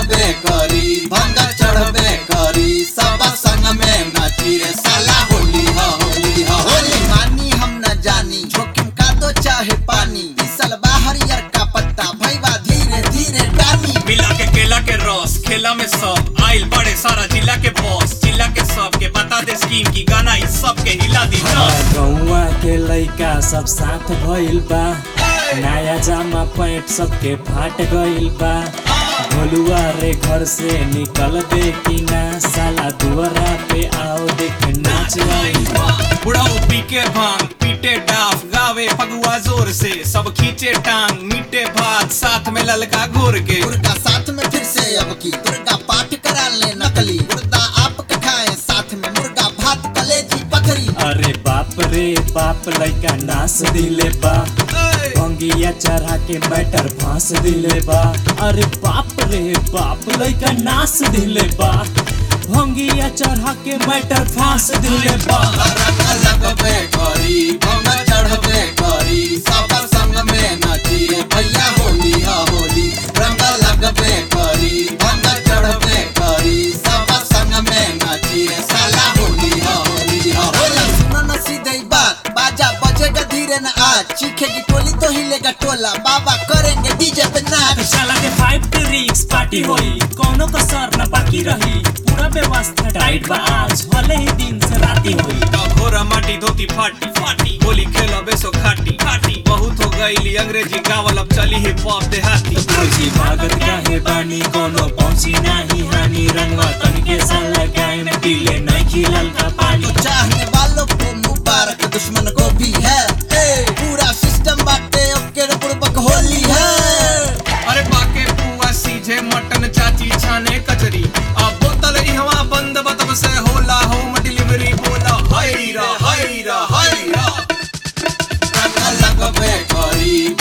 लगबे करी भंग चढ़बे करी सब संग में नाची रे साला होली ह होली ह होली मानी हम न जानी जोखिम का दो चाहे पानी फिसल बाहर यार का पत्ता भैया धीरे धीरे डानी मिला के केला के रस खेला में सब आइल बड़े सारा जिला के बॉस जिला के सब के बता दे स्कीम की गाना इस सब के हिला दी दस गौवा के लइका सब साथ भइल बा नया जामा पैंट सबके फाट गइल बा भोलुआ रे घर से निकल दे कि ना साला दुआरा पे आओ देख नाच रही बुढ़ाऊ पी के भांग पीटे डाफ गावे फगुआ जोर से सब खींचे टांग मीटे भात साथ में ललका घोर के दुर्गा साथ में फिर से अब की दुर्गा पाठ करा ले नकली मुर्गा आप के खाए साथ में मुर्गा भात कलेजी पथरी अरे बाप रे बाप लइका नाच दिले बा भंगिया चढ़ा के मैटर फांस दिले बा अरे बाप रे बाप लइका नाच दिले बा भंगिया चढ़ा के मैटर फांस दिले बा रंग लगबे करी भंग चढ़बे करी सब संग में नाची रे भैया होली हा होली रंग लगबे करी भंग चढ़बे करी सब संग में नाची रे साला होली हा होली हा होली सुनो न सीधे बात बाजा बजेगा धीरे न आज चीखेगी टोली तो हिलेगा टोला बाबा करेंगे डीजे पे नाच साला के फाइव ट्रिक्स पार्टी होई कोनो कसर न बाकी रही पूरा व्यवस्था टाइट बा आज भले ही दिन से राती होई घोरा माटी धोती फाटी फाटी होली खेला बेसो खाटी खाटी बहुत हो गई अंग्रेजी गावल अब चली हिप हॉप देहाती फौजी भागत काहे बानी कोनो पहुंची नाही हानि रंगवा तन के संग लगाए में पीले नहीं खिलल का पानी तो चाहने वालों को मुबारक दुश्मन को भी है ए, पूरा सिस्टम बाटे ओके रे बुड़बक होली है अरे पाके पुआ सीझे मटन चाची छाने कचरी अब बोतल इहवा बंद बतब से होला होम डिलीवरी बोला हाय रा हाय रा हाय रा रंग लगबे करी